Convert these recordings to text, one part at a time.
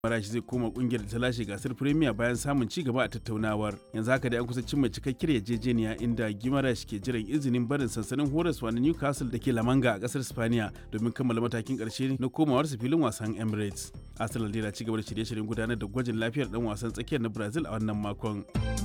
Marashi zai koma kungiyar da ta lashe gasar Premier bayan samun ci gaba a tattaunawar. Yanzu haka da an kusa cimma cikakkiyar yarjejeniya inda Gimarash ke jiran izinin barin sansanin horaswa na Newcastle da ke Lamanga a kasar Spaniya domin kammala matakin karshe na komawarsa filin wasan Emirates. Arsenal dai na ci gaba da shirye-shiryen gudanar da gwajin lafiyar dan wasan tsakiyar na Brazil a wannan makon.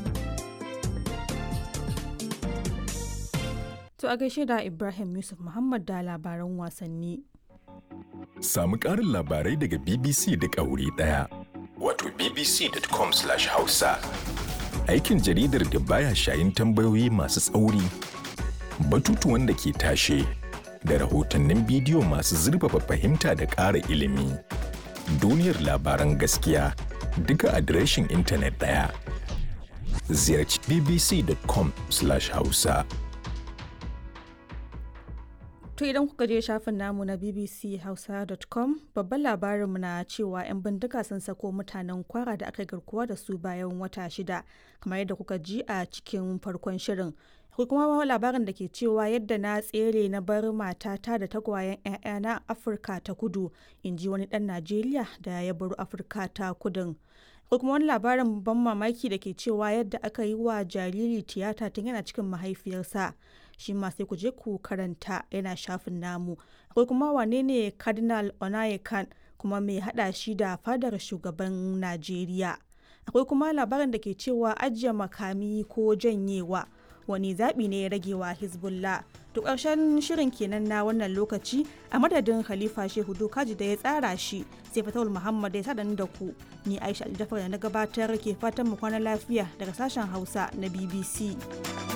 To a gaishe da Ibrahim Yusuf Muhammad da labaran wasanni. Samu ƙarin labarai daga BBC duk a wuri ɗaya. Wato bbc.com/hausa. Aikin jaridar da baya shayin tambayoyi masu tsauri, batutuwan da ke tashe, da rahotannin bidiyo masu zurfafa fahimta da ƙara ilimi. Duniyar labaran gaskiya duka adireshin intanet ɗaya. Ziyarci bbc.com/hausa. To idan kuka je shafin namu na bbchausa.com babban labarinmu na cewa 'yan bindiga sun sako mutanen kwara da aka garkuwa da su bayan wata shida kamar yadda kuka ji a cikin farkon shirin. Akwai kuma labarin da ke cewa yadda na tsere na bar matata da tagwayen 'ya'yana Afirka ta kudu in ji wani ɗan Najeriya da ya bar Afirka ta kudin. Akwai kuma wani labarin ban mamaki da ke cewa yadda aka yi wa jariri tiyata tun yana cikin mahaifiyarsa. shi ma sai ku je ku karanta yana shafin namu akwai kuma wane ne cardinal onayekan kuma mai hada shi da fadar shugaban najeriya akwai kuma labarin da ke cewa ajiye makami ko janyewa wani zaɓi ne ya rage wa hezbollah to ƙarshen shirin kenan na wannan lokaci a madadin khalifa shehu dokaji da ya tsara shi sai fatawul muhammad ya sada da ku ni aisha aljafar da na gabatar ke fatan mu kwana lafiya daga sashen hausa na bbc